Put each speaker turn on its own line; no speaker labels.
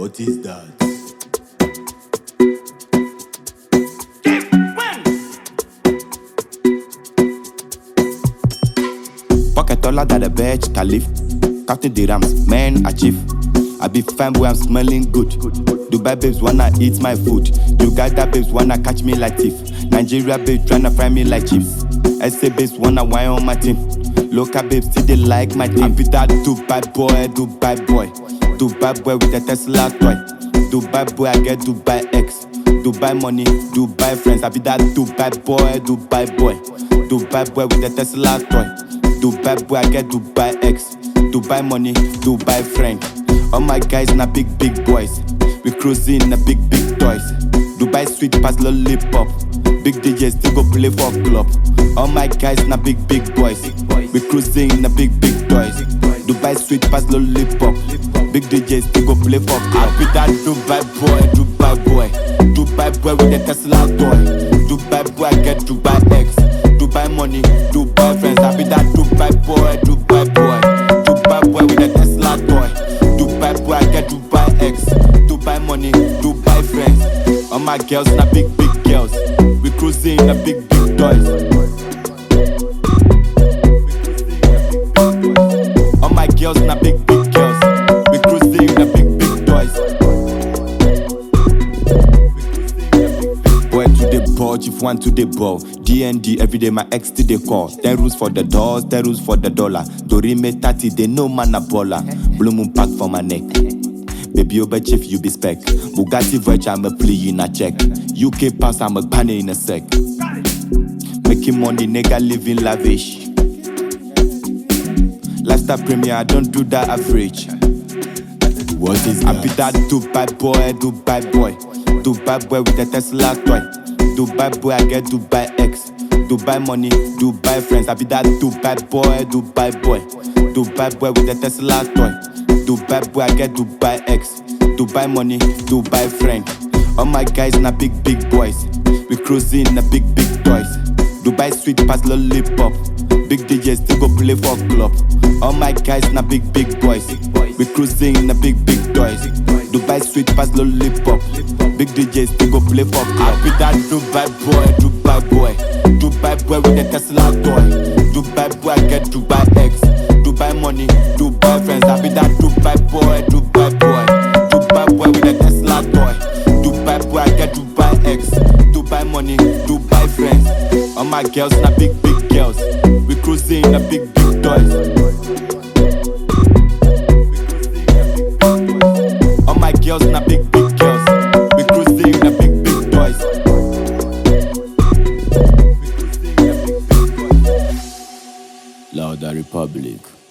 What is that?
Pocket taller than the Burj Caliph. Counting the rams, man, achieve. I be fine boy, I'm smelling good. Dubai babes wanna eat my food. Uganda babes wanna catch me like thief. Nigeria babes tryna fry me like chips. SA babes wanna wine on my team. Local babes still they like my team. I be that Dubai boy, Dubai boy. Dubai boy with a Tesla toy. Dubai boy, I get Dubai X. Dubai money, Dubai friends. I be that Dubai boy, Dubai boy. Dubai boy with a Tesla toy. Dubai boy, I get Dubai X. Dubai money, Dubai friend. All my guys na big big boys. We cruising na big big toys. Dubai sweet pass lollipop. Big DJs still go play for club. All my guys na big big boys. We cruising na big big toys. Dubai sweet pass lollipop. Big DJs still go play for club. I be that Dubai boy, Dubai boy. Dubai boy with the Tesla toy. Dubai boy I get Dubai X. Dubai money, Dubai friends. I be that Dubai boy, Dubai boy. Dubai boy with the Tesla toy. Dubai boy I get Dubai X. Dubai money, Dubai friends. All my girls na big big girls. We cruising na big big toys. All my girls na big big girls. We cruising na big big toys. Boy to the ball, chief one to the ball. DND every day, my ex to the call. Ten rules for the doors, ten rules for the dollar. Dorime 30, they know man a baller. Blue moon pack for my neck. Baby, over chief, you be spec. Bugatti Verge, I'm a plea in a check. UK pass, I'm a banner in a sec. Making money, nigga, living lavish. Lifestyle premier, I don't do that average.
What is
I
that?
be that Dubai boy, Dubai boy. Dubai boy with a Tesla toy. Dubai boy, I get Dubai X. Dubai money, Dubai friends. I be that Dubai boy, Dubai boy. Dubai boy with a Tesla toy. Dubai boy, I get Dubai X. Dubai money, Dubai friend. All my guys na big big boys. We cruising na big big toys. Dubai sweet pass lollipop. Big DJs still go play for club. All my guys na big big boys. We cruising na big big toys. Dubai sweet pass lollipop. Big DJs still go play for club. I be that Dubai boy, Dubai boy. Dubai boy with the Tesla toy. Dubai boy I get Dubai X. Dubai money, Dubai friends. I be that Dubai boy, Dubai boy. Dubai boy with the Tesla toy. Dubai boy I get Dubai X. Dubai money, Dubai friends. All my girls na big big girls. We cruising na big big toys. All my girls na big big girls. We cruising na big big toys.
Louder Republic.